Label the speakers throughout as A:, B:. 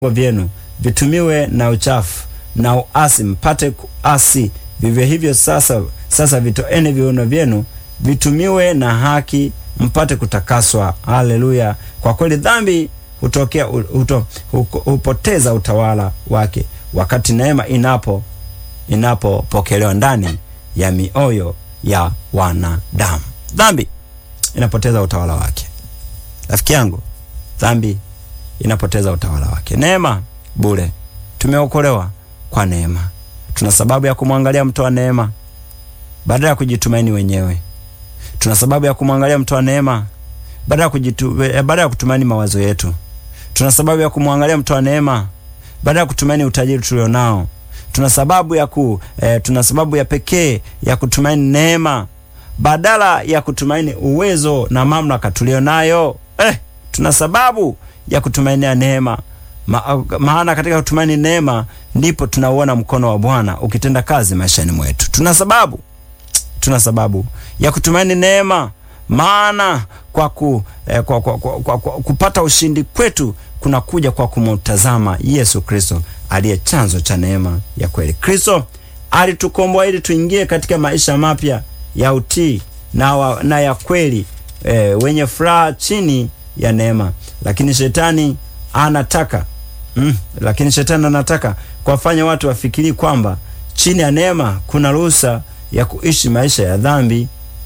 A: vyenu vitumiwe na uchafu na uasi, mpate kuasi. Vivyo hivyo sasa, sasa vitoeni viuno vyenu vitumiwe na haki, mpate kutakaswa. Haleluya! Kwa kweli dhambi hutokea huto, hupoteza utawala wake wakati neema inapo inapopokelewa ndani ya mioyo ya wanadamu. Dhambi inapoteza utawala wake. Rafiki yangu, dhambi inapoteza utawala wake. Neema bure, tumeokolewa kwa neema. Tuna sababu ya kumwangalia mtoa neema badala ya kujitumaini wenyewe. Tuna sababu ya kumwangalia mtoa neema badala ya kujitu, badala ya kutumaini mawazo yetu. Tuna sababu ya kumwangalia mtoa neema badala ya kutumaini utajiri tulionao. Tuna sababu ya ku, eh, tuna sababu ya pekee ya kutumaini neema badala ya kutumaini uwezo na mamlaka tulionayo. Eh, tuna sababu ya kutumainia neema Ma, maana katika kutumaini neema ndipo tunauona mkono wa Bwana ukitenda kazi maishani mwetu. Tuna sababu tuna sababu ya kutumaini neema maana kwa, ku, eh, kwa, kwa, kwa, kwa, kwa kupata ushindi kwetu kunakuja kwa kumtazama Yesu Kristo aliye chanzo cha neema ya kweli. Kristo alitukomboa ili tuingie katika maisha mapya ya utii na, wa, na ya kweli eh, wenye furaha chini ya neema, lakini shetani anataka mm, lakini shetani anataka kuwafanya watu wafikiri kwamba chini ya neema kuna ruhusa ya kuishi maisha ya dhambi.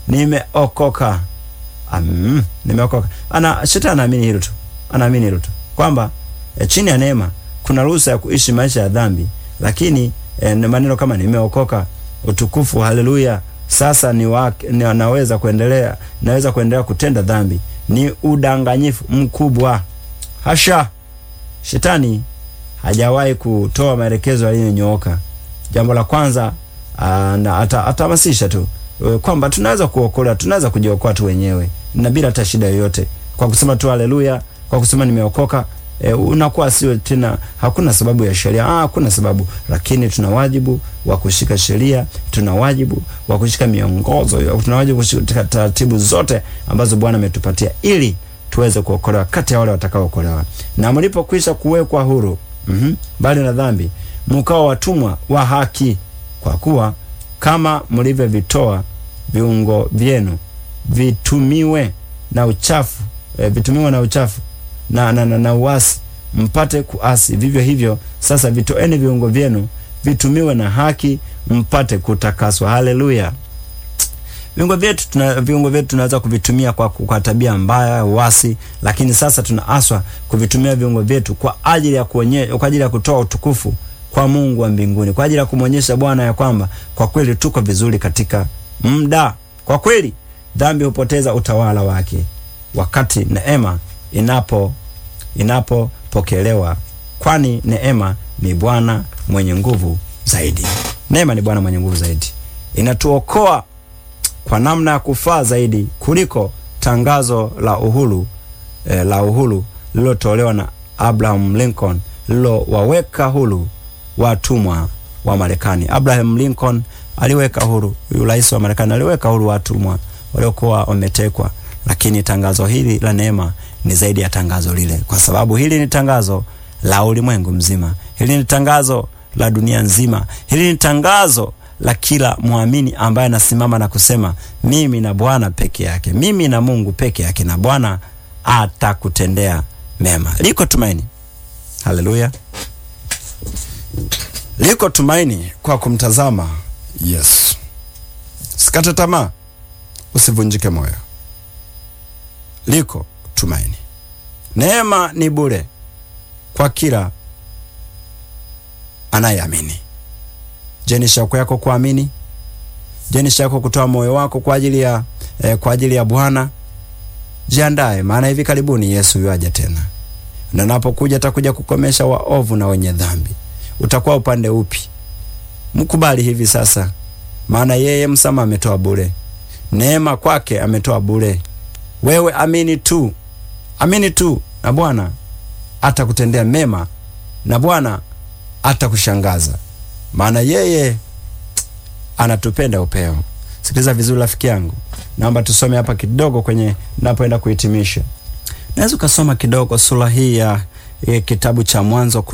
A: Nimeokoka, mm, nimeokoka. Ana shetani anaamini hilo tu, anaamini hilo tu kwamba e, chini ya neema kuna ruhusa ya kuishi maisha ya dhambi, lakini e, maneno kama nimeokoka, utukufu, haleluya, sasa ni wake, ni naweza kuendelea, naweza kuendelea kutenda dhambi, ni udanganyifu mkubwa. Hasha! Shetani hajawahi kutoa maelekezo yaliyonyooka. Jambo la kwanza atahamasisha tu kwamba tunaweza kuokolewa, tunaweza kujiokoa tu wenyewe na bila hata shida yoyote, kwa kusema tu haleluya, kwa kusema nimeokoka. E, unakuwa sio tena, hakuna sababu ya sheria. Ah, hakuna sababu, lakini tuna wajibu wa kushika sheria, tuna wajibu wa kushika miongozo, tuna wajibu kushika taratibu zote ambazo Bwana ametupatia ili tuweze kuokolewa kati ya wale watakaookolewa. Na mlipokwisha kuwekwa huru mm -hmm, bali na dhambi, mkawa watumwa wa haki, kwa kuwa kama mlivyovitoa viungo vyenu vitumiwe na uchafu e, vitumiwe na uchafu na, na, na, na uasi mpate kuasi, vivyo hivyo sasa vitoeni viungo vyenu vitumiwe na haki mpate kutakaswa. Haleluya! Viungo vyetu tuna viungo vyetu tunaweza kuvitumia kwa, kwa tabia mbaya uasi, lakini sasa tunaaswa kuvitumia viungo vyetu kwa ajili ya kuonyesha, kwa ajili ya kutoa utukufu kwa Mungu wa mbinguni, kwa ajili ya kumwonyesha Bwana ya kwamba kwa kweli tuko vizuri katika muda. Kwa kweli dhambi hupoteza utawala wake wakati neema inapo inapopokelewa, kwani neema ni Bwana mwenye nguvu zaidi. Neema ni Bwana mwenye nguvu zaidi, inatuokoa kwa namna ya kufaa zaidi kuliko tangazo la uhuru eh, la uhuru lililotolewa na Abraham Lincoln lililowaweka huru watumwa wa Marekani. Abraham Lincoln aliweka huru, huyu rais wa Marekani aliweka huru watumwa waliokuwa wametekwa, lakini tangazo hili la neema ni zaidi ya tangazo lile, kwa sababu hili ni tangazo la ulimwengu mzima, hili ni tangazo la dunia nzima, hili ni tangazo la kila mwamini ambaye anasimama na kusema mimi na Bwana peke yake, mimi na Mungu peke yake, na Bwana atakutendea mema. Liko tumaini, haleluya! Liko tumaini kwa kumtazama Yesu. Sikate tamaa, usivunjike moyo, liko tumaini. Neema ni bure kwa kila anayeamini. Je, ni shauku yako kuamini? Je, ni shauku kutoa moyo wako kwa ajili ya eh, kwa ajili ya Bwana? Jiandae, maana hivi karibuni Yesu yuaja tena, na anapokuja atakuja kukomesha waovu na wenye dhambi. Utakuwa upande upi? Mkubali hivi sasa, maana yeye msamaha ametoa bure, neema kwake ametoa bure. Wewe amini tu, amini tu, na Bwana atakutendea mema, na Bwana atakushangaza maana yeye anatupenda upeo. Sikiliza vizuri rafiki yangu, naomba tusome hapa kidogo kwenye napoenda kuhitimisha. Naweza ukasoma kidogo sura hii ya e, kitabu cha Mwanzo